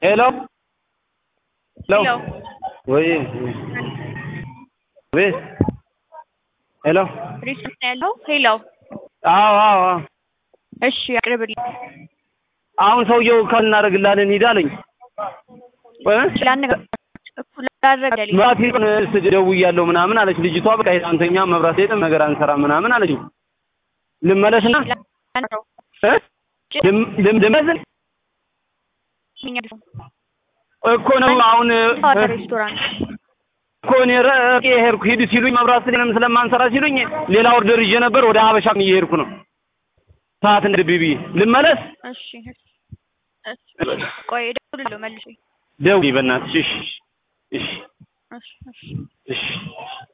ሄሎ ሄሎ ሄሎ ወይ ወይ ሄሎ ሪስት ነው ያለው። ሄሎ አዎ አዎ አዎ እሺ አቅርብልኝ። አሁን ሰውየው ካልናደርግላለን ሂድ አለኝ እ ላነጋግር እኩል ላደረገልኝ መብራት ሄደን ስ ደውያለሁ ምናምን አለች ልጅቷ። በቃ ሄድ አንተኛ መብራት ሄደን ነገር አንሰራ ምናምን አለች። ልመለስና እ ልም- ልም- ልመለስ እኮ ነው አሁን እ ሬስቶራንት እኮ እኔ ረቄ ሄድኩ ሂድ ሲሉኝ መብራት ስለንም ስለማንሰራ ሲሉኝ ሌላ ኦርደር ይዤ ነበር ወደ ሀበሻም እየሄድኩ ነው። ሰዓት እንደ ብዬ ልመለስ እሺ እሺ ቆይ እደውልልሃለሁ መልሼ ደውዪ በእናትሽ እሺ እሺ እሺ እሺ እሺ